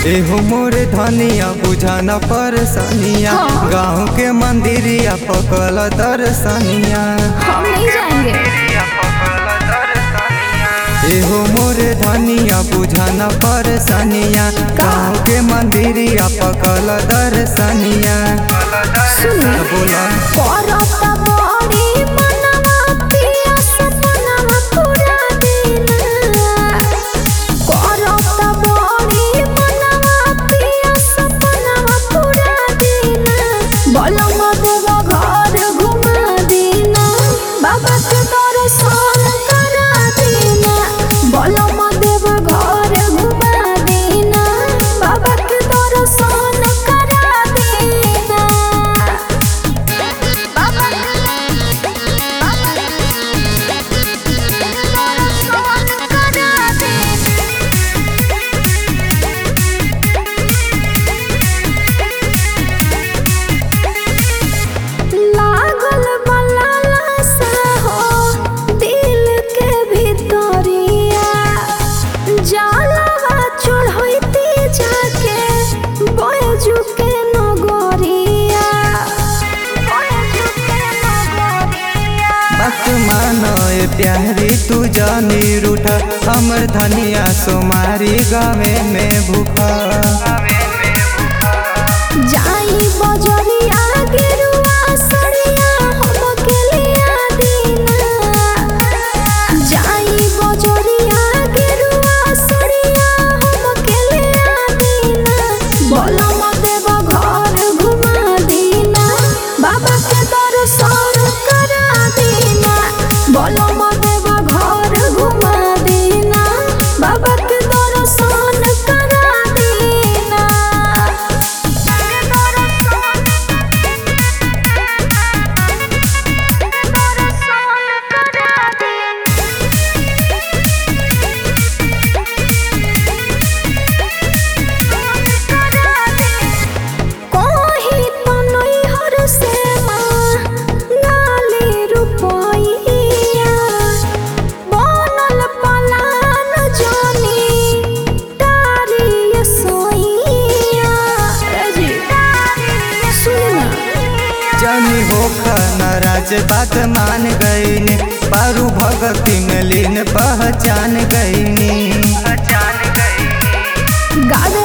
एहो मोरे धनिया बुझाना परेशानिया हाँ। गाँव के मंदिरिया पकल दर्शनिया हम नहीं जाएंगे एहो मोरे धनिया बुझाना परेशानिया गाँव के मंदिरिया पकल दर्शनिया सुनी बोला करता बड़ी मनवा पिया सपनवा पूरा दिन करता बड़ी मनवा पिया सपनवा पूरा दिन बलम देव घर घुमा देना बाबा के दर्शन करा देना बलम देव घर घुमा देना बाबा के दर्शन करा देना लागल बलाला सा हो दिल के भितरिया जालवा चढ़ैती जाके बयजू के नगरिया बयजू के नगरिया बात मानो ए प्यारी तू जानी रूठा हमर धनिया सोमारी गावे में भूखा जाई बजरिया गेरुआ सड़िया हमके लिया दीना जाई बजरिया गेरुआ सड़िया हमके लिया दीना बोलम देव घर घुमा दीना बाबा के दर्शन करा दीना बोलम देव घर घुमा दीना बाबा के दर्शन करा दीना कहीं तो नैहर से मांगाली रुपइया बनल पलान जानी तारी सोइया सुन जानी होखा नाराज बात मान गईनी पारू भगती में लीन पहचान गईनी गावे